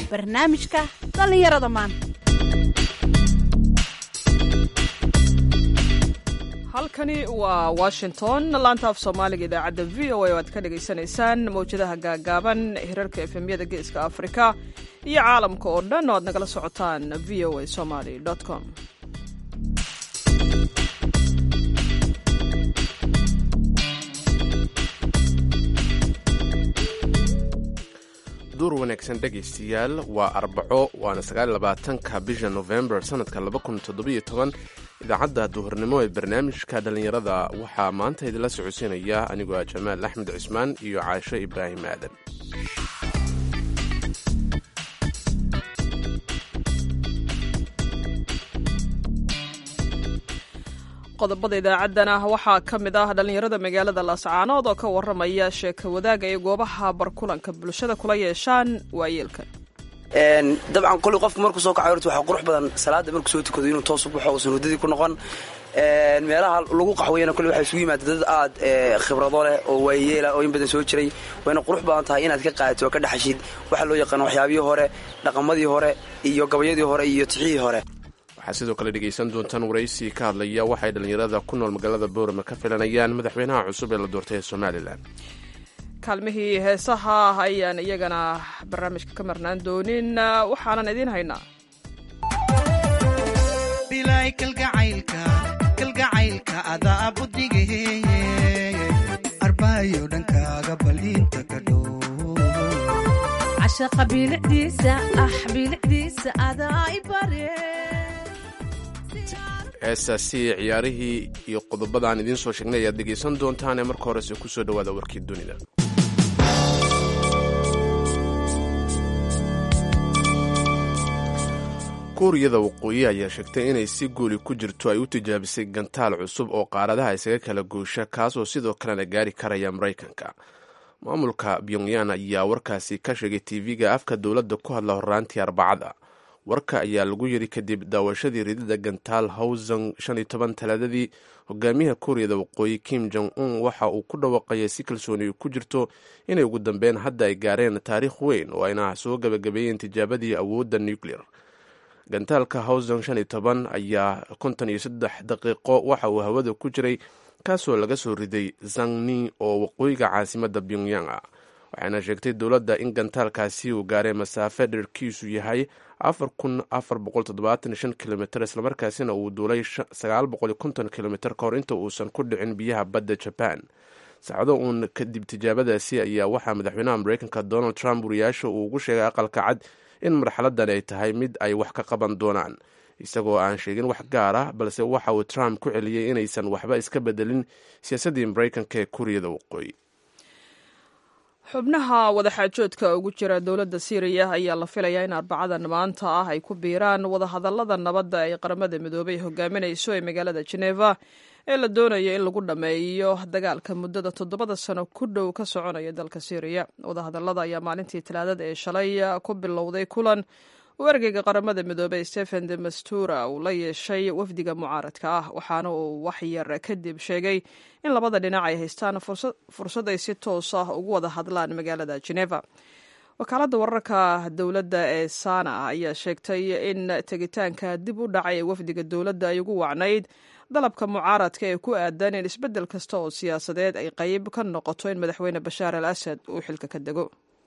barnaamijka dhallinyarada maanta halkani waa washington laanta af soomaaliga idaacadda v o a oo aad ka dhagaysanaysaan mawjadaha gaagaaban hirarka efemyada geeska afrika iyo caalamka oo dhan oo aad nagala socotaan v o a somaly com duur wanaagsan dhegaystayaal waa arbaco waana sagaaabaatanka bisha nofembar sannadka idaacadda duhurnimo ee barnaamijka dhallinyarada waxaa maanta idinla socodsiinaya anigoo ah jamaal axmed cismaan iyo caasho ibraahim aadan qodobada idaacaddana waxaa ka mid ah dhallinyarada magaalada laascaanood oo ka warramaya sheeka wadaaga ay goobaha barkulanka bulshada kula yeeshaan waayeelka dabcan koley qofku markuu soo kacayo horta waxaa qurux badan salaada markuu soo tukado inuu toos u baxo uusan waddadii ku noqon meelaha lagu qaxweeyana kolley waxaa isugu yimaada dad aad khibrado leh oo waayeela oo in badan soo jiray wayna qurux badan tahay inaad ka qaadato oo ka dhexashid waxaa loo yaqaano waxyaabihii hore dhaqamadii hore iyo gabayadii hore iyo tixihii hore waxaad sidoo kale dhegaysan doontaan waraysi ka hadlaya waxay dhallinyarada ku nool magaalada boorama ka filanayaan madaxweynaha cusub ee la doortay ee somalilan kaalmihii heesaha ayaan iyagana barnaamijka ka marnaan doonin waxaanan idiin haynaa bilay kalgacaylka kalgacaylka adaa budigaheeye arbaayo dhankaaga baliinta ka dhow cashaqa bilicdiisa ah bilicdiisa adaa i bare heestaasi ciyaarihii iyo qodobadaan idiin soo sheegnay ayaad dhegaysan doontaan ee marka horese ku soo dhowaada warkii dunida kuuriyada waqooyi ayaa sheegtay inay si guuli ku jirto ay u tijaabisay gantaal cusub oo qaaradaha isaga kala goosha kaasoo sidoo kalena gaari karaya maraykanka maamulka pyongyan ayaa warkaasi ka sheegay tv-ga afka dowladda ku hadla horraantii arbacada warka ayaa lagu yiri kadib daawashadii ridida gantaal hawsang shan iyo toban talaadadii hogaamiyaha kuuriyada waqooyi kim jong un waxa uu ku dhawaaqayay si kalsooni ku jirto inay ugu dambeyn hadda ay gaareen taariikh weyn oo ayna soo gabagabeeyeen tijaabadii awoodda nuclear gantaalka hawsang shan iyo toban ayaa konton iyo saddex daqiiqo waxa uu hawada ku jiray kaasoo laga soo riday zangni oo waqooyiga caasimadda pyongyang ah waxayna sheegtay dowladda in gantaalkaasi uu gaaray masaafe dherkiisu yahay afar kun afar boqol toddobaatan shan kilomitr islamarkaasina uu duulay sagaal boqol konton kilomitr ka hor inta uusan ku dhicin biyaha badda jaban saacado uun kadib tijaabadaasi ayaa waxaa madaxweynaha mareykanka donald trump wariyaasha uu ugu sheegay aqalka cad in marxaladan ay tahay mid ay wax ka qaban doonaan isagoo aan sheegin wax gaar ah balse waxa uu trump ku celiyey inaysan waxba iska bedelin siyaasaddii mareykanka ee kuuriyada waqooyi xubnaha wadaxaajoodka ugu jira dowladda siiriya ayaa la filayaa in arbacadan maanta ah ay ku biiraan wadahadallada nabadda ay qaramada midoobay hogaaminayso ee magaalada jeneva ee la doonayo in lagu dhammeeyo dagaalka muddada toddobada sano ku dhow ka soconaya dalka siiriya wadahadallada ayaa maalintii talaadada ee shalay ku bilowday kulan uu ergeyga qaramada midoobey stephen de mastura uu la yeeshay wafdiga mucaaradka ah waxaana uu waxyar kadib sheegay in labada dhinac ay haystaan fursad ay si toos ah ugu wada hadlaan magaalada geneva wakaaladda wararka dowladda ee sana ayaa sheegtay in tegitaanka dib u dhacay ee wafdiga dowladda ay ugu wacnayd dalabka mucaaradka ee ku aadan in isbeddel kasta oo siyaasadeed ay qayb ka noqoto in madaxweyne bashaar al asad uu xilka ka dego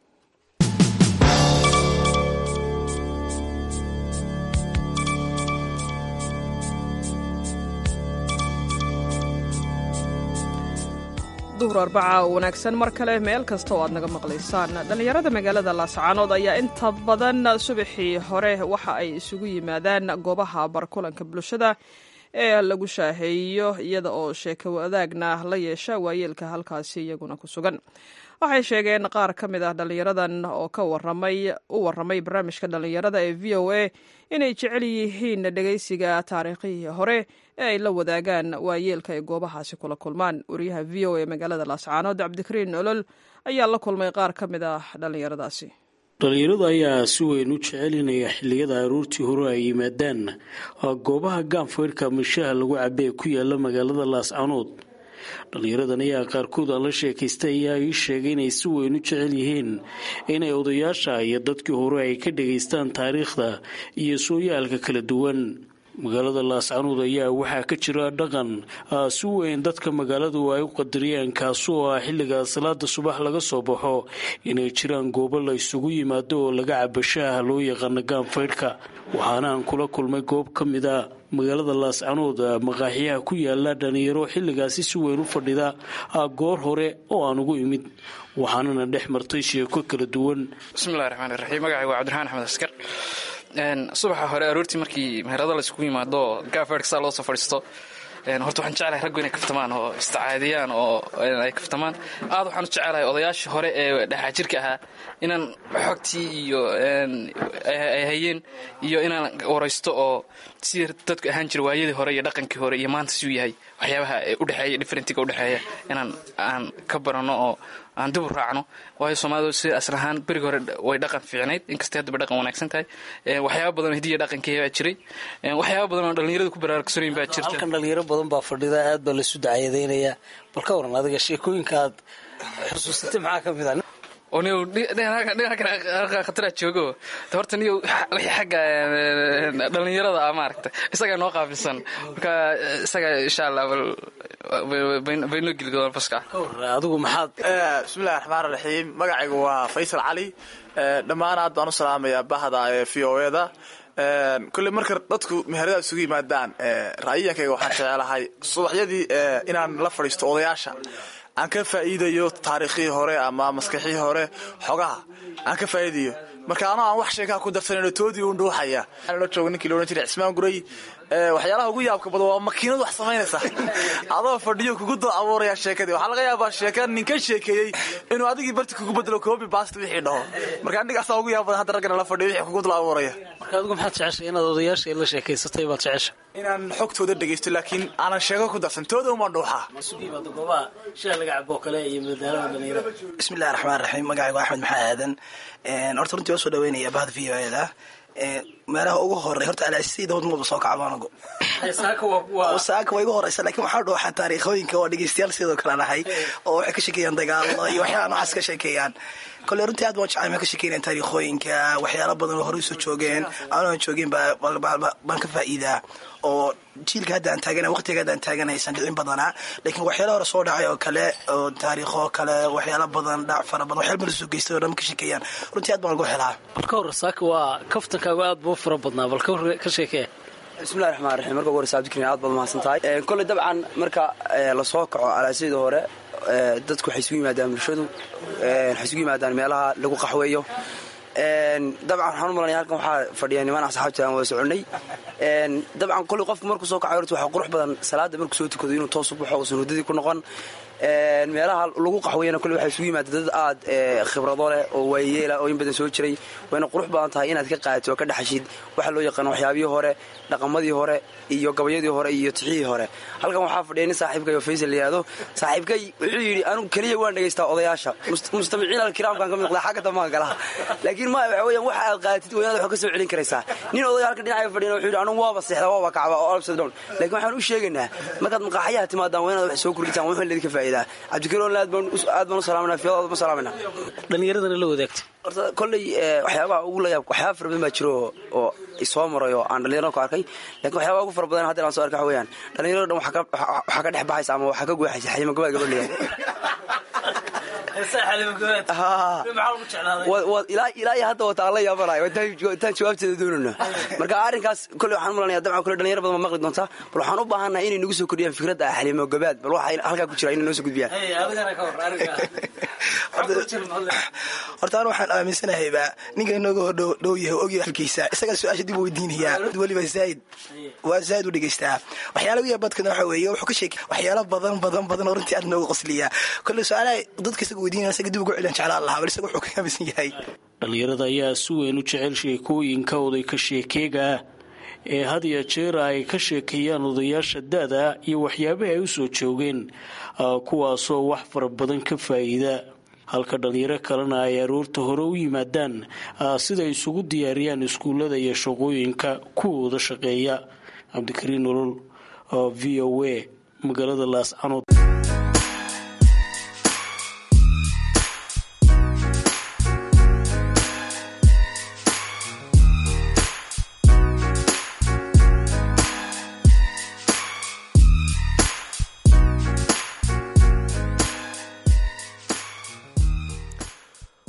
duhur arbaca oo wanaagsan mar kale meel kasta oo aad naga maqlaysaan dhallinyarada magaalada laascaanood ayaa inta badan subaxii hore waxa ay isugu yimaadaan goobaha barkulanka bulshada ee lagu shaaheeyo iyada oo sheeko wadaagna la yeesha waayeelka halkaasi iyaguna ku sugan waxay sheegeen qaar ka mid ah dhallinyaradan oo ka waramay u warramay barnaamijka dhallinyarada ee v o a inay jecel yihiin dhegaysiga taariikhihii hore ee ay la wadaagaan waayeelka ay goobahaasi kula kulmaan wariyaha v o a magaalada laascaanood cabdikariin nolol ayaa la kulmay qaar ka mid ah dhallinyaradaasi dhalinyaradu ayaa si weyn u jecelinaya xilliyada aruurtii hore ay yimaadaan goobaha gaanfayrka mishaha lagu cabe ee ku yaala magaalada laascanood dhallinyaradan ayaa qaarkood aan la sheekaystay ayaa ii sheegay inay si weyn u jecel yihiin inay odayaasha iyo dadkii hore ay ka dhegaystaan taariikhda iyo sooyaalka kala duwan magaalada laascanuud ayaa waxaa ka jira dhaqan si weyn dadka magaaladu ay u qadariyeen kaasoo ah xilliga salaada subax laga soo baxo inay jiraan goobo la isugu yimaado oo laga cabashaah loo yaqaano gaanfaydhka waxaana aan kula kulmay goob ka mid a magaalada laascanuud maqaaxiyaha ku yaala dhalinyaro xilligaasi si weyn u fadhida goor hore oo aan ugu imid waxaanana dhex martay sheeko kala duwan bismillahi raxmaan raxiim magacay waa cabdiraxmaan axmed askar subaxa hore aroortii markii meherado la isugu yimaado gaafeerka saa loo soo fadhiisto horta waxaan jeclahay raggu inay kaftamaan oo istacaadiyaan oo ay kaftamaan aad waxaan u jecelahay odayaashii hore ee dhexaajirka ahaa inaan xogtii iyo ay hayeen iyo inaan waraysto oo sidii dadku ahaan jira waayadii hore iyo dhaqankii hore iyo maanta siuu yahay waxyaabaha udhexeeya differentiga udhexeeya inaan aan ka barano oo aan dib u raacno waayo soomaalidu si asal ahaan beriga hore way dhaqan fiicnayd inkastay haddaba dhaqan wanaagsan tahay waxyaaba badan oo hidiya dhaqankii baa jiray waxyaaba badan oo dhallinyarada ku baraarugsanooyin baa jirta halkan dhalinyaro badan baa fadhida aad baa laisu dacayadeynaya bal ka waran adiga sheekooyinka aad xusuusatay maxaa ka mid a oo niyow dhinaca khataraa joogo horta niyow wixii xagga dhallinyarada ah maaragta isagaa noo qaabilsan marka isaga insha allah baynoo geli doonaan faska adigu maxaad bismillahi raxmaan raxiim magacaygu waa faysal cali dhammaan aad baan u salaamayaa bahda ee v o eda kolley marka dadku meherada isugu yimaadaan ra'yiyankayga waxaan jecelahay subaxyadii inaan la fadhiisto odayaasha aan ka faa'iidayo taariikhii hore ama maskaxii hore xogaha aan ka faa'iidayo marka anoo aan wax sheekaa ku darsanayno toodii un dhuuxaya la jooga ninkii la odhan jiray cismaan guray waxyaalaha ugu yaabka badan waa makiinad wax samaynaysa adoo fadhiyo kugu dul abuuraya sheekadii waxaa laga yaabaa sheeka nin ka sheekeeyey inuu adigii barti kugu bedelo koobi baast wixii dhaho marka anigaasaa ugu yaab badan hadda raggana la fadhiyo wixii kugu dul abuuraya marka adigu maxaad jeceshay inaad odayaasha la sheekaysatay baad jecesha inaan xogtooda dhegaysto laakiin aanan sheeko ku darsan tooda umaan dhuuxaa bismillahi raxmaan raxiim magacaygu axmed maxaa aadan horta runtii waa soo dhaweynaya bahda v o eda meelaha ugu horey horta alaasida wadmaba soo kacbaanago saaka waa igu horeysa lakin waxaa dhuuxaa taariikhooyinka oo dhegeystayaal sidoo kale nahay oo waxay ka sheekeeyaan dagaalo iyo waxyaala noocaas ka sheekeeyaan kole runtii aad baan jecay ma ka sheekeynayaan taariikhooyinka waxyaala badan oo horey usoo joogeen aanan joogin baan ka faa'iidaa oo jiilka hadda aan taagana waqtiga hadda aan taagana aysan dhicin badanaa laakiin waxyaala hore soo dhacay oo kale oo taariikho kale waxyaala badan dhac fara badan waxyaala badan soo geystay oo dhan ka sheekeeyaan runtii aad baan ugu helaa bal ka hor saaka waa kaftankaagu aad buu fara badnaa bal ka hor ka sheekee bismillahi raxmaan raxiim marka ugu horeysa abdikariin aad baad mahadsan tahay kolley dabcan marka lasoo kaco alaasida hore dadku waxay isugu yimaadaan bulshadu waxay isugu yimaadaan meelaha lagu qaxweeyo dabcan waxaan u malanaya halkan waxaa fadhiya niman asxaabta aan wada soconnay dabcan kolley qofku markuu soo kaco horta waxaa qurux badan salaada markuu soo tukado inuu toos u baxo uusan hurdadii ku noqon meelaha lagu qaxweeyana kolley waxaa isugu yimaada dad aad khibrado leh oo waayeela oo in badan soo jiray wayna qurux badan tahay inaad ka qaadato oo ka dhexashid waxa loo yaqaano waxyaabihii hore dhaqamadii hore iyo gabayadii hore iyo tixihii hore halkan waxaa fadhiya nin saaxiibkay oo faysal layihahdo saaxiibkay wuxuu yidhi anigu keliya waan dhegaystaa odayaasha mustamiciin alkiraamkaan ka miqdaa xagga dambaan galaha laakiin ma waxa weeyaan waxa aad qaadatid waynaad wax ka soo celin karaysaa nin odaya halka dhinaca fadhiyana wuxuu yidhi anigu waaba seexda waaba kacba oo upside down laakiin waxaan u sheegaynaa markaad maqaaxyaha timaadaan waynaad wax soo kordhitaan waxaan leedin ka faa'iidaa cabdikariin aad baan u salaamanaa fiyadaada ma salaamanaa dhallinyaradana la wadaagtay horta kolley waxyaabaha ugu layaab waxyaaba fara badan baa jiro oo isoo maray oo aan dhallinyarada ku arkay lakin waxyaabaha ugu fara badan hadda aan soo arkay waxa weeyaan dhallinyarada dhan waxaa ka dhex baxaysa ama waxaa ka guuxaysa xalima gabaad gabadh leeyahay ilaa iyo hadda wata aan la yaabanayo intaan jawaabteeda doonayno marka arrinkaas kolley waxaan malanaya dabcan kolley dhalinyaro badan ma maqli doontaa bal waxaan u baahannahay inay nagu soo kordhiyaan fikradda ah xalimo gabaad bal waxa halkaa ku jira inay noo soo gudbiyaan horta an waxaan aaminsanahaybaa ninka inooga hordhow yahay ogya halkiisa isagaa su-aasha dib u weydiinayaa weliba zaaid waa zaaid u dhegaystaa waxyaala uya badkana waxa weeye wuxuu ka sheekay waxyaala badan badan badan oo runtii aad nooga qosliyaa kolle su-aalaha dadka isaga weydiinaya isaga dib ugu celiyan jeclaan lahaa bal isaga wuxuu ka aaminsan yahay dhallinyarada ayaa si weyn u jecel sheekooyinka oday ka sheekeega ee had iyo jeera ay ka sheekeeyaan odayaasha da-da iyo waxyaabaha ay u soo joogeen kuwaasoo wax fara badan ka faa'iida halka dhallinyaro kalena ay aroorta hore u yimaadaan siday isugu diyaariyaan iskuullada iyo shaqooyinka kuwooda shaqeeya cabdikariin nolol v o a magaalada laascanood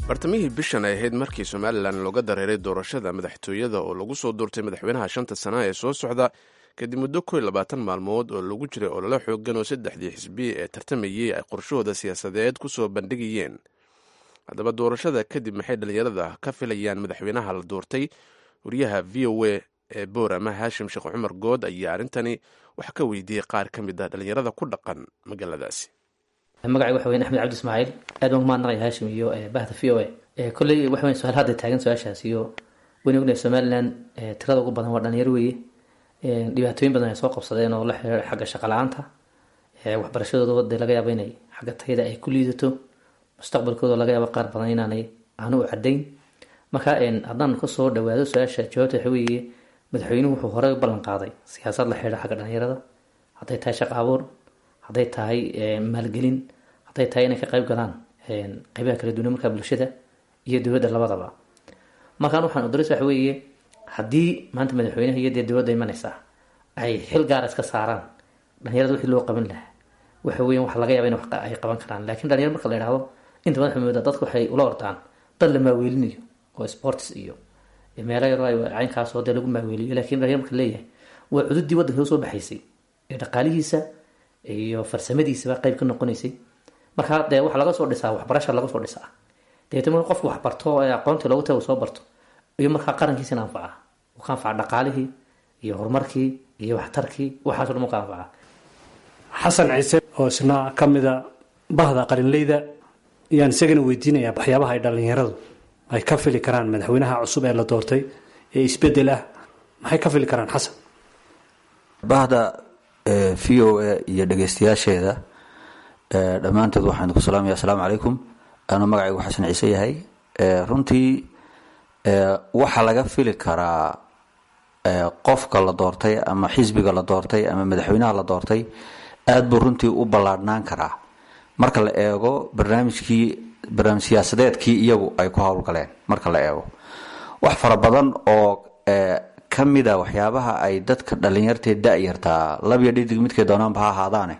bartamihii bishan ay ahayd markii somalilan looga dareeray doorashada madaxtooyada oo lagu soo doortay madaxweynaha shanta sana ee soo socda kadib muddo ko iyo labaatan maalmood oo lagu jiray olole xoogan oo saddexdii xisbi ee tartamayey ay qorshahooda siyaasadeed ku soo bandhigayeen haddaba doorashada kadib maxay dhallinyarada ka filayaan madaxweynaha la doortay wariyaha v o a ee boorama haashim sheekh cumar good ayaa arrintani wax ka weydiiyey qaar ka mid ah dhallinyarada ku dhaqan magaaladaasi magacay waxa weyn axmed cabdi ismaaciil aad baan kumahadnaqaya haashim iyo bahda v o a kolley waxa weyn su-aal hadda taagan su-aashaas iyo wayna ognahay somaliland tirada ugu badan waa dhalinyaro weeye dhibaatooyin badan ay soo qabsadeen oo la xiriira xagga shaqa la-aanta waxbarashadooda dee laga yaabo inay xagga tayada ay ku liidato mustaqbalkooda laga yaabo qaar badan inaanay aanu u cadayn marka haddaan kasoo dhawaado su-aasha jawaabta waxa weeye madaxweynuhu wuxuu horey u ballan qaaday siyaasad la xidhiira xagga dhalinyarada hadday tahay shaqa abuur hadday tahay maalgelin hadday tahay inay ka qayb galaan qeybaha kala duwan markaa bulshada iyo dowladda labadaba markaan waxaan udaris waxa weeye haddii maanta madaxweynaha iyo dee dowladda imanaysaa ay xil gaara iska saaraan dhalinyarada wixii loo qaban lahaa waxa weyan waxa laga yaaba in ay qaban karaan laakiin dhalinyar marka la idhahdo inta badan xumooda dadka waxay ula ordaan dad la maaweelinayo oo sports iyo meelo yaro caynkaas oo dee lagu maaweeliyo lakiin dhalinyar marka leeyahay waa cududii waddanka soo baxaysay ee dhaqaalihiisa iyo farsamadiisaba qayb ka noqonaysay markaa dee waxa laga soo dhisaa waxbarasha laga soo dhisaa dabeetna marka qofku wax barto ee aqoontii loogu taga soo barto iyo markaa qarankiisina anfaca uu ka anfaca dhaqaalihii iyo horumarkii iyo waxtarkii waxaaso dhan u ka anfaca xasan ciise oo isna ka mida bahda qalinleyda ayaan isagana weydiinayaa waxyaabaha ay dhallinyaradu ay ka fili karaan madaxweynaha cusub ee la doortay ee isbedel ah maxay ka fili karaan xasan bahda v o a iyo dhegeystayaasheeda dhammaantood waxaan ku salaamaya asalaamu calaykum anuu magacaygu xasan ciise yahay runtii waxaa laga fili karaa qofka la doortay ama xisbiga la doortay ama madaxweynaha la doortay aada buu runtii u ballaadhnaan karaa marka la eego barnaamijkii barnaamij siyaasadeedkii iyagu ay ku howlgaleen marka la eego wax fara badan oo ka mida waxyaabaha ay dadka dhalinyartee da-yartaa labyo dhidig midkay doonaanba ha ahaadaane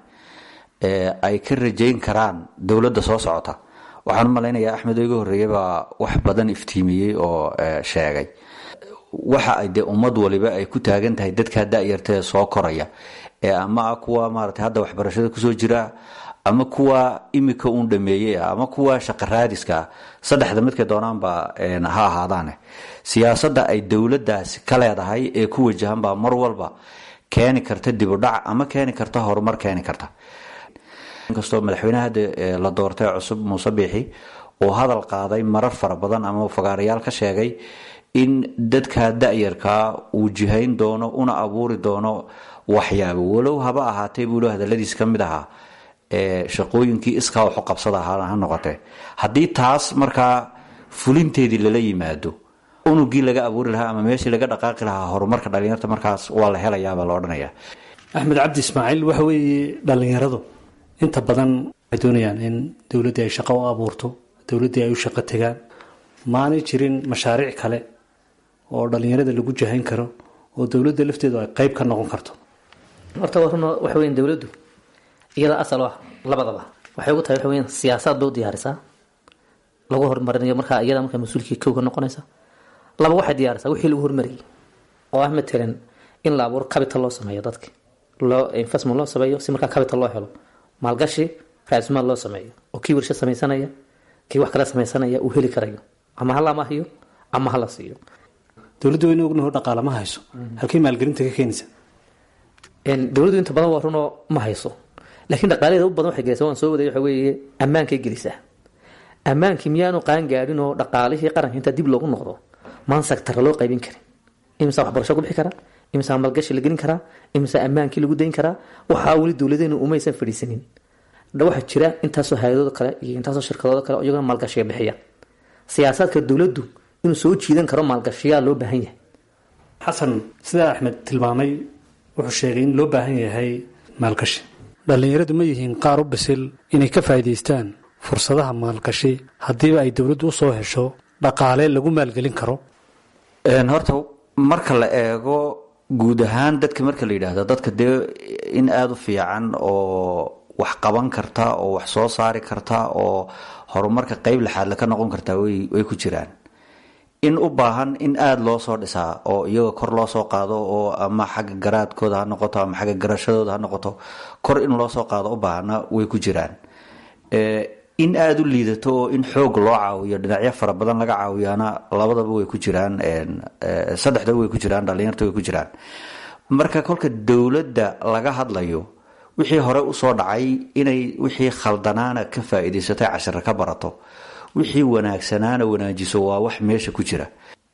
ay ka rajayn karaan dowladda soo socota waxaan u malaynayaa axmed oo iga horreeyay baa wax badan iftiimiyey oo sheegay waxa ay dee ummad waliba ay ku taagan tahay dadkaa da-yartee soo koraya ee ama kuwa maarata hadda waxbarashada kusoo jira ama kuwa imika uun dhameeyey ama kuwa shaqaraadiska saddexda midkay doonaanba ha ahaadaane siyaasadda ay dowladdaasi ka leedahay ee ku wajahanbaa mar walba keeni karta dibudhac ama keeni karta horumar keeni karta inkastoo madaxweynaha hadda la doortay cusub muuse biixi uu hadal qaaday marar fara badan ama fagaarayaal ka sheegay in dadka da-yarkaa uu jihayn doono una abuuri doono waxyaabo walow haba ahaatay buulo hadaladiis ka mid ahaa shaqooyinkii iskaa waxu qabsada ha noqotee haddii taas markaa fulinteedii lala yimaado unugii laga abuuri lahaa ama meeshii laga dhaqaaqi lahaa horumarka dhalinyarta markaas waa la helayaabaa la odhanaya axmed cabdi ismaaciil waxa weeye dhallinyaradu inta badan waxay doonayaan in dowladdii ay shaqo u abuurto dowladdii ay u shaqo tegaan maanay jirin mashaariic kale oo dhallinyarada lagu jahayn karo oo dowladda lafteedu ay qeyb ka noqon karto horta warun waxa weyan dowladdu iyada asal ah labadaba waxay ugu tahay waxa weyan siyaasaad bay u diyaarisaa lagu horumarinayo markaa iyada markaa mas-uulkii kowga noqonaysa laba waxay diyaarisaa wixii lagu horumariyay oo ah matalan in la abuuro capital loo sameeyo dadka loo investment loo sameeyo si markaa capital loo helo maalgashi raasmaal loo sameeyo oo kii warsha sameysanaya kii wax kala sameysanaya uu heli karayo ama hala amahiyo ama hala siiyo dowladdu wayna ognaho dhaqaale ma hayso halkay maalgelinta ka keenaysa dowladdu inta badan waa runoo ma hayso laakiin dhaqaalaheeda u badan waxay gelaysaa waan soo waday waxa weeye ammaankay gelisaa ammaankii miyaanu qaan gaadhin oo dhaqaalihii qaranka inta dib loogu noqdo maan sectara loo qaybin karin imisa waxbarasho ku bixi karaa imisa maalgashi la gelin karaa imisa ammaankii lagu dayn karaa waxaa weli dowladeenu umaysan fadhiisanin waxaa jira intaasoo hay-adooda kale iyo intaasoo shirkadooda kale iyagona maalgashiga bixiya siyaasaadka dowladdu inuu soo jiidan karo maalgashiyaa loo baahan yahay xasan sidaa axmed tilmaamay wuxuu sheegay in loo baahan yahay maalgashi dhallinyaradu ma yihiin qaar u bisil inay ka faa'iidaystaan fursadaha maalgashi haddiiba ay dowladdu u soo hesho dhaqaale lagu maalgelin karo horta marka la eego guud ahaan dadka marka la yidhaahdo dadka dee in aada u fiican oo wax qaban karta oo wax soo saari karta oo horumarka qeyb lixaadle ka noqon kartaa way ku jiraan in u baahan in aada loo soo dhisaa oo iyaga kor loo soo qaado oo ama xagga garaadkooda ha noqoto ama xagga garashadooda ha noqoto kor in loo soo qaado u baahana way ku jiraan in aada u liidato oo in xoog loo caawiyo dhinacyo fara badan laga caawiyaana labadaba way ku jiraan saddexdaba way ku jiraan dhalinyarta way ku jiraan marka kolka dowladda laga hadlayo wixii hore usoo dhacay inay wixii khaldanaana ka faa-iidaysatay cashiro ka barato wixii wanaagsanaana wanaajiso waa wax meesha ku jira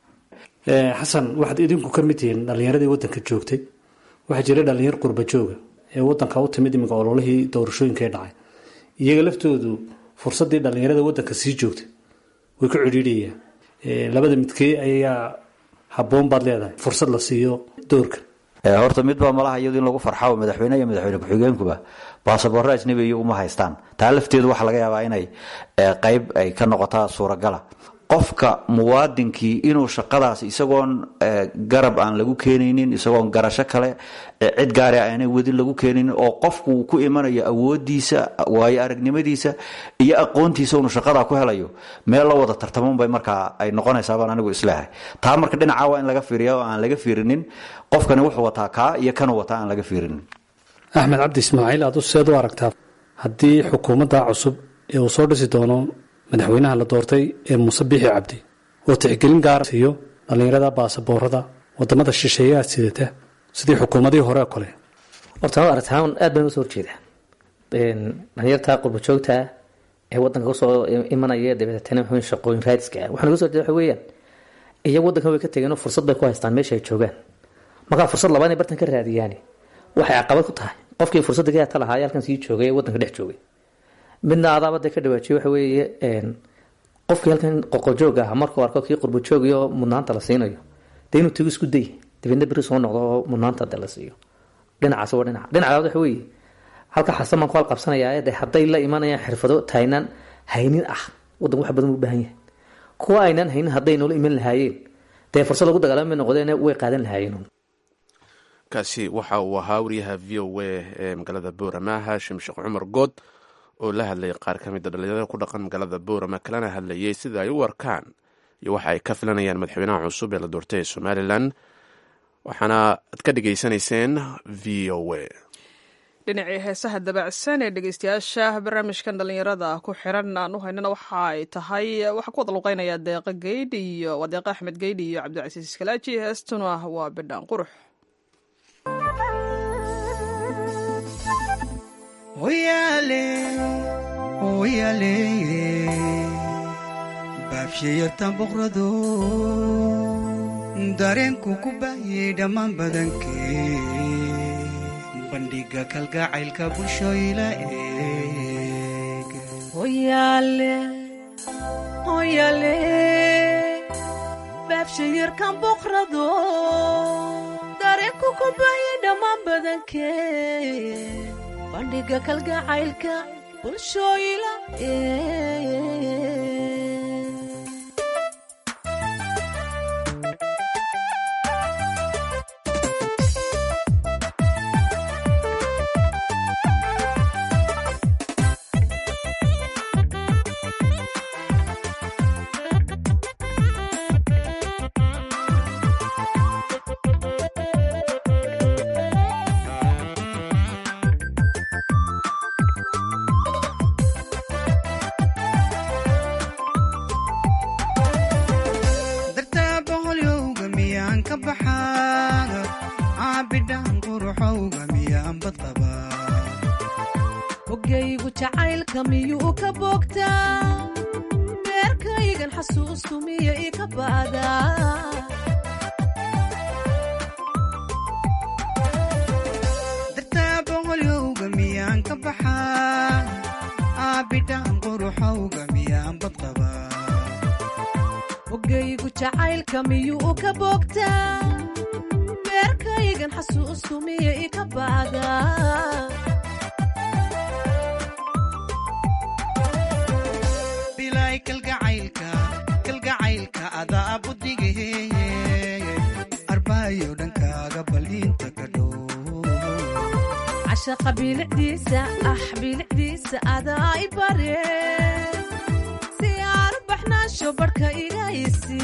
xasan waxaad idinku ka mid tihiin dhalinyaradii wadanka joogtay waxaa jira dhalinyar qurba jooga ee wadanka u timid iminka ololihii doorashooyinka ee dhacay iyaga laftoodu fursadii dhalinyarada wadanka sii joogtay way ku cidhiidhayaan labada midkee ayaa haboon baad leedahay fursad la siiyo doorka horta midbaa malaha iyadu in lagu farxao madaxweyne iyo madaxweyne ku-xigeenkuba baasaboorro ajnabiya uma haystaan taa lafteedu waxaa laga yaabaa inay qeyb ay ka noqotaa suuragala qofka muwaadinkii inuu shaqadaas isagoon garab aan lagu keenaynin isagoon garasho kale cid gaari aanay wadin lagu keenaynin oo qofku uu ku imanayo awoodiisa waayo aragnimadiisa iyo aqoontiisa unu shaqadaa ku helayo meel la wada tartamanbay markaa ay noqonaysaabaan anigu isleehay taa marka dhinaca waa in laga fiiriya oo aan laga fiirinin qofkani wuxuu wataa kaa iyo kanuu wataa aan laga fiirinin axmed cabdi ismaaciil aad u seed u aragtaa haddii xukuumadda cusub ee uu soo dhisi doono madaxweynaha la doortay ee muuse biixi cabdi oo tixgelin gaara siiyo dhallinyarada baasaboorada wadamada shisheeyaha sidata sidii xukuumadihii hore oo kale horta ma aragtaan aad baan usoo horjeeda dhalinyarta qurba joogta ee wadanka usoo imanaya dabeetana muxuu shaqooyin raadiska ah waxaan uga soo jeeda waxa weeyaan iyagu wadankan way ka tegeen oo fursad bay ku haystaan meesha ay joogaan markaa fursad labaad inay bartan ka raadiyaan waxay caqabad ku tahay qofkii fursadda ka hata lahaa halkan sii joogay ee wadanka dhex joogay midna adaaba dee ka dhawaajiye waxa weeye qofkii halkan qoqojoog ah markuu arko kii qurbajoogio mudnaanta la siinayo dee inuu tago isku day dabeedna beri soo noqdo oo mudnaanta de la siiyo dhinacaas waa dhinac dhinaca labaad waxa weeye halka xasan baan ku halqabsanayaa de hadday la imanayaan xirfado taynaan haynin ah wadanku wax badan u baahan yahay kuwa aynaan haynin hadday noola iman lahaayeen dee fursad lagu dagaalama noqdeen way qaadan lahaayeen kaasi waxa uu ahaa wariyaha v o a ee magaalada boorama haashim sheekh cumar good oo la hadlayay qaar ka mida dhalinyarada ku dhaqan magaalada boorama kalena hadlayay sida ay u arkaan iyo waxa ay ka filanayaan madaxweynaha cusub ee la doortay ee somalilan waxaana ad ka dhegaysanayseen v o a dhinacii heesaha dabacsan ee dhegeystayaasha barnaamijkan dhalinyarada ku xiran aan u haynana waxa ay tahay waxaa ku wada luqeynaya deeqa geydh iyo waa deeqa axmed geydh iyo cabdicasiis iskalaaji heestuna waa bidhaan qurux oyaale baabshayartan boqrado dareenku ku baayay dhammaan badankee bandhiga kalgacaylka bulshooyla eeg baabshayarkan boqrado dareenku ku baayay dhammaan badankee bandhiga kalgacaylka bulshooyla dartaa boqolyowga miyaan ka baxaa caabidhaan quruxowga miyaan badqabaa hogaygu jacaylka miyuu ka boogtaa beerkaygan xasuusku miya ii ka ba'daa dartaa boqolyowga miyaan ka baxaa caabidhaan quruxowga miyaan badqabaa hogaygu jacaylka miyuu ka boogtaa beerkaygan xasuusku miya ii ka ba'daa bilaay kalgacaylka kalgacaylka adaa budige arbaayo dhankaaga baliinta ka dhow cashaqa bilicdiisa ah bilicdiisa adaa i bare si aan u baxnaasho barhka igaysi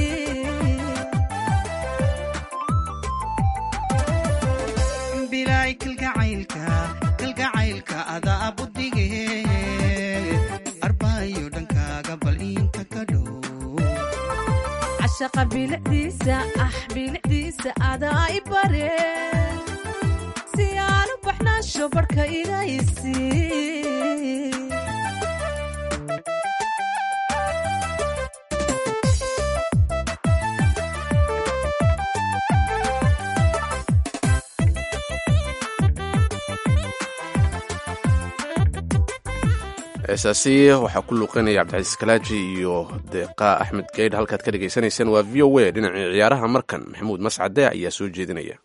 bilaay kalgacaylka kalgacaylka adaa budige arbaayo dhankaaga bal inta ka dhow cashaqa bilicdiisa ah bilicdiisa adaa i bare si aan u baxnaasho barhka igaysi heesaasi waxaa ku luuqeynaya cabdicasiis kalaaji iyo deeqa axmed geydh halkaad ka dhegaysanayseen waa v o a dhinacii ciyaaraha markan maxamuud mascade ayaa soo jeedinaya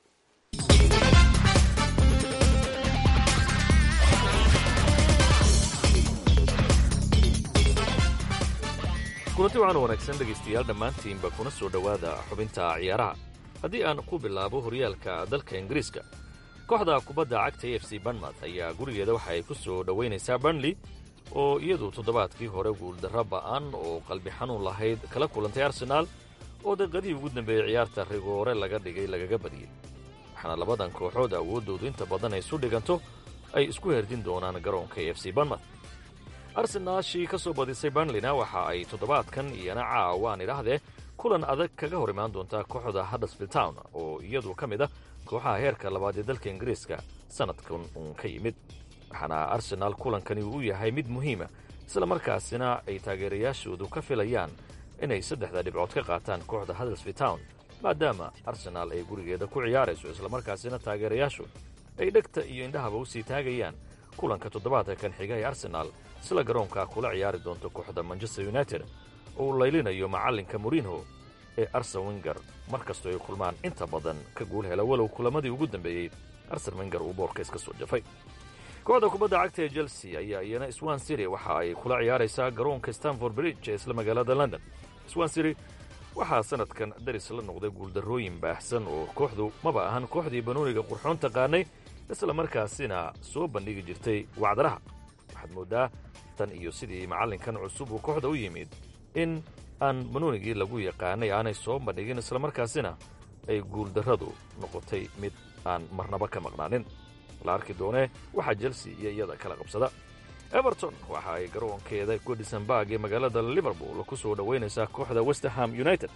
kulanti waxaan wanaagsan dhegaystayaal dhammaantiinba kuna soo dhowaada xubinta ciyaaraha haddii aan ku bilaabo horyaalka dalka ingiriiska kooxda kubadda cagta a f c banmouth ayaa gurigeeda waxa ay ku soo dhowaynaysaa burnley oo iyadu toddobaadkii hore guuldarro ba'an oo qalbi xanuun lahayd kala kulantay arsenaal oo daqiiqadihii ugu dambeeyey ciyaarta rigoore laga dhigay lagaga badiyey waxaana labadan kooxood awooddoodu inta badan ay isu dhiganto ay isku herdin doonaan garoonka a f c banmouth arsenaashii ka soo badisay burnleyna waxa ay toddobaadkan iyana caawaan idhaahdee kulan adag kaga hor imaan doontaa kooxda huddersfield town oo iyadu ka mid ah kooxaha heerka labaad ee dalka ingiriiska sannadkan uun ka yimid waxaana arsenaal kulankani uu yahay mid muhiima isla markaasina ay taageerayaashoodu ka filayaan inay saddexda dhibcood ka qaataan kooxda huddersfield town maadaama arsenaal ay gurigeeda ku ciyaarayso islamarkaasina taageerayaashu ay dhegta iyo indhahaba u sii taagayaan kulanka toddobaadka kan xiga ee arsenaal isla garoonka kula ciyaari doonto kooxda manchester united oo uu laylinayo macallinka morinho ee arsen winger mar kastoo ay kulmaan inta badan ka guul hela walow kulamadii ugu dambeeyey arsen winger uu boorka iska soo jafay kooxda kubadda cagta ee chelsea ayaa iyana swan city waxa ay kula ciyaaraysaa garoonka stanford bridge ee isla magaalada london swan city waxaa sannadkan daris la noqday guuldarrooyin baahsan oo kooxdu maba ahan kooxdii banooniga qurxoon taqaanay isla markaasina soo bandhigi jirtay wacdaraha waxaad mooddaa tan iyo sidii macallinkan cusub uu kooxda u yimid in aan banoonigii lagu yaqaanay aanay soo bandhigin islamarkaasina ay guuldarradu noqotay mid aan marnaba ka maqnaanin la arki doonee waxaa chelsea iyo iyada kala qabsada everton waxa ay garoonkeeda godisonburg ee magaalada liverpool ku soo dhowaynaysaa kooxda westerham united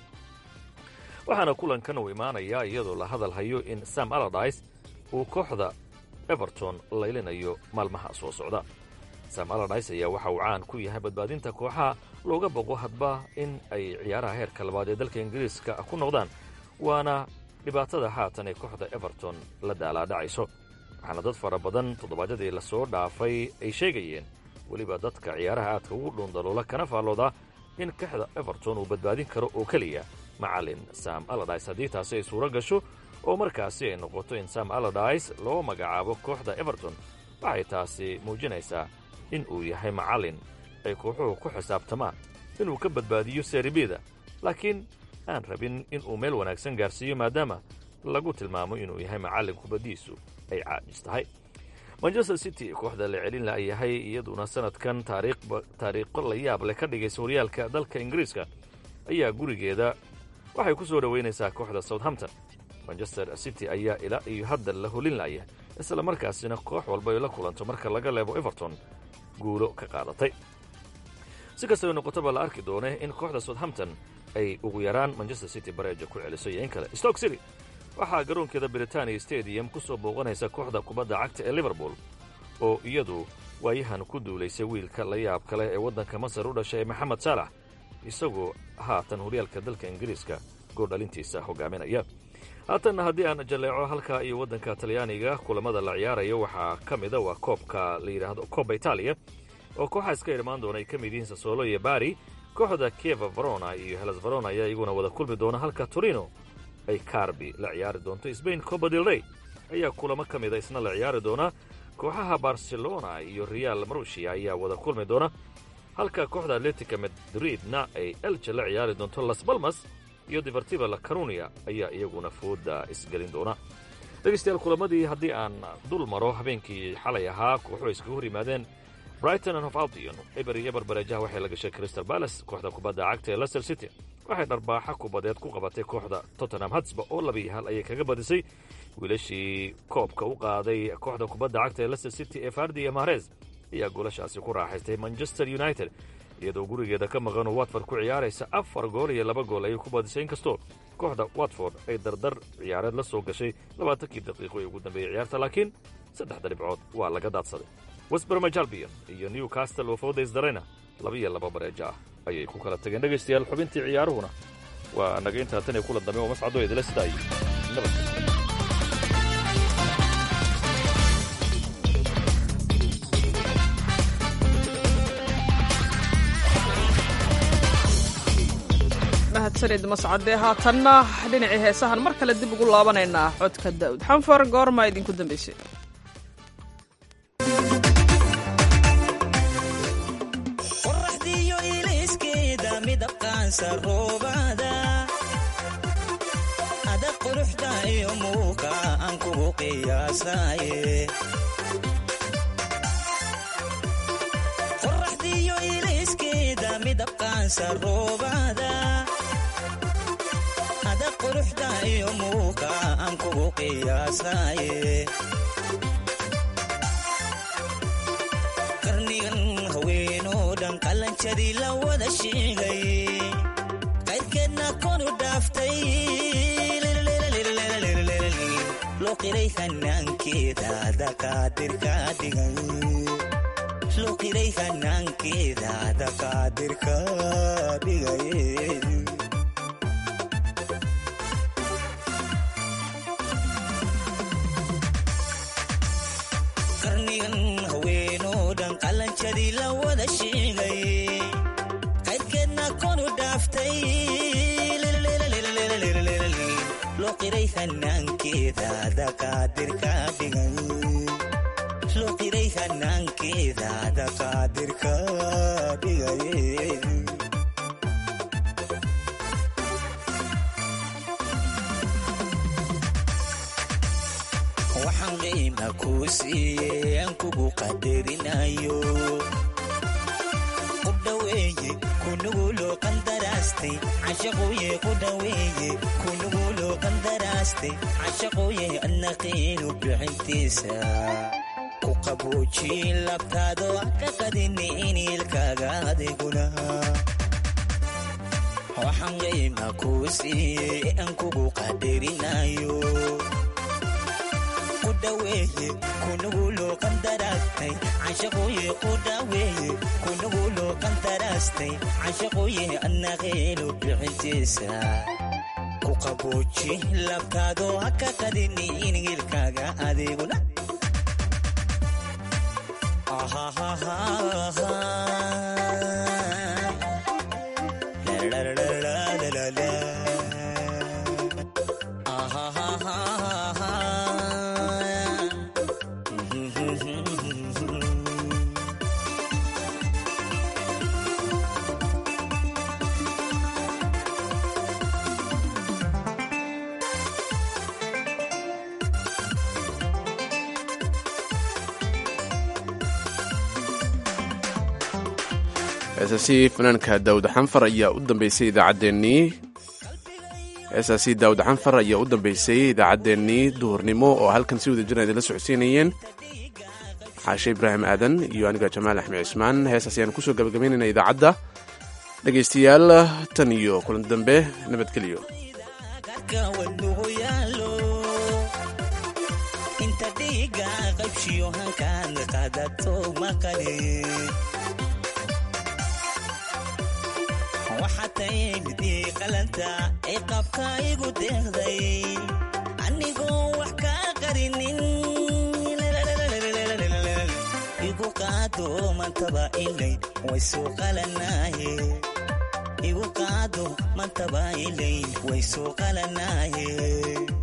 waxaana kulankan uu imaanayaa iyadoo la hadal hayo in sam aladis uu kooxda everton laylinayo maalmaha soo socda sam aladis ayaa waxa uu caan ku yahay badbaadinta kooxaha looga boqo hadba in ay ciyaaraha heerka labaad ee dalka ingiriiska ku noqdaan waana dhibaatada haatan ee kooxda everton la daalaadhacayso waxaana dad fara badan toddobaadyadii lasoo dhaafay ay sheegayeen weliba dadka ciyaaraha aadka ugu dhuundaloola kana faallooda in kooxda everton uu badbaadin karo oo keliya macallin sam aladis haddii taasi ay suuro gasho oo markaasi ay noqoto in sam aladis loo magacaabo kooxda everton waxay taasi muujinaysaa in uu yahay macallin ay kooxuhu ku xisaabtamaan inuu ka badbaadiyo seeribida laakiin aan rabin inuu meel wanaagsan gaarsiiyo maadaama lagu tilmaamo inuu yahay macallin kubaddiisu ay caajis tahay manchester city kooxda la celin la yahay iyaduna sannadkan taariikho la yaab leh ka dhigaysa horyaalka dalka ingiriiska ayaa gurigeeda waxay ku soo dhowaynaysaa kooxda southampton manchester city ayaa ilaa iyo hadda la holin laya isla markaasina koox walba ay la kulanto marka laga leebo everton guulo ka qaadatay si kastaba noqotaba la arki doone in kooxda southampton ay ugu yaraan manchester city bareeja ku celiso iyo in kale stoke city waxaa garoonkeeda britania stadium ku soo booqanaysa kooxda kubadda cagta ee liverpool oo iyadu waayahan ku duulaysay wiilka la yaab kale ee waddanka masar u dhashay ee maxamed saalax isagoo haatan horyaalka dalka ingiriiska goordhalintiisa hogaaminaya haatanna haddii aan jalleeco halka iyo waddanka talyaaniga kulamada la ciyaarayo waxaa ka mida waa koobka la yidhaahdo kooba itaaliya oo kooxa iska irmaan doona ay ka mid yihiin sasolo iyo bari kooxda kieva verona iyo helas verona ayaa iyaguna wada kulmi doona halka torino ay carbi la ciyaari doonto sbain coba del rey ayaa kulamo ka mida isna la ciyaari doona kooxaha barcelona iyo real marushia ayaa wada kulmi doona halka kooxda atletica madridna ay elja la ciyaari doonto las balmas iyo deportiva la carunia ayaa iyaguna fooda isgelin doona dhegaystayaal kulamadii haddii aan dul maro habeenkii xalay ahaa kooxu iskaga hor yimaadeen brighton and of albion eber iyo eber bareejaha waxay la gashay crystal palace kooxda kubadda cagta ee leicester city waxay dharbaaxa kubadeed ku qabatay kooxda tottenham hatsba oo laba iyo hal ayay kaga badisay wiilashii koobka u qaaday kooxda kubadda cagta ee leicester city ee fardi iyo mahrez ayaa goolashaasi ku raaxaystay manchester united iyadoo gurigeeda ka maqan oo watford ku ciyaaraysa afar gool iyo laba gool ayay ku badisay inkastoo kooxda watford ay dardar ciyaareed la soo gashay labaatankii daqiiqo ee ugu dambeeyey ciyaarta laakiin saddexda dhibcood waa laga daadsaday westbermaj albion iyo newcastle oo foodays darayna laba iyo laba bareejo ah ayay ku kala tageen dhegaystayaal xubintii ciyaaruhuna waa naga intaa tan iyo kula dambe oo mascado idila sidaayay nabad mahadsanid mascade haatanna dhinacii heesahan mar kale dib ugu laabanaynaa codka daa'ud xanfar goormaa idinku dambaysay qoraxdiyo iliskeeda midabkaansa roobada ada quruxda iyo muuqa aan kugu qiyaasaye qoraxdiyo iliskeeda midabkaansa roobada ada quruxda iyo muuqa aan kugu qiyaasaye qarnigan haweenoo dhan qalanjadii la wada sheegay qayrkeedna konu dhaaftay loo qiray hanaankeeda dakaadirka dhigay loo qiray hanaankeeda dakaadirka dhigay qarnigan haweenoo dhan qalanjadii la wada sheegay qayrkeedna konu dhaaftay loo qiray hanaankeeda dakaadirka dhigay loo qiray hanaankeeda dakaadirka dhigay waxaan qiima kuu siiyey aan kugu qadarinayo ku dhaweeye kunuguloo qandaraastay cashaquye ku dhaweeye kunuguloo qandaraastay cashaquye adna qiinu bixintiisa ku qaboojin labtaado ka qadini iniilkaaga adiguna waxaan qiima kuu siiyey aan kugu qadarinayo kudaweeye kunuguloo qandaraastay cashaquye ku dhaweeye kunuguloo qandaraastay cashaquye adna qiinu bixintiisa ku qabooji labtaado ha ka qadini iniilkaaga adiguna heesaasi fanaanka daawud xanfar ayaa u dambeysay idaacaddeenii heesaasi daawud xanfar ayaa u dambeysay idaacaddeenii duhurnimo oo halkan si wada jirna idinla socodsiinayeen xaashe ibraahim aadan iyo aniga jamaal axmed cismaan heesaas ayaan kusoo gabagabaynayna idaacadda dhegaystayaal tan iyo kulan dambe nabadgelyo inta dhiiga qaybshiyo hankaan qadato maqali waxaa taymidii qalanta ee qabka igu deeqday anigoo wax kaa qarinin igu qaado mantaba ilay way soo qalanaaye igu qaado mantaba ilay way soo qalanaaye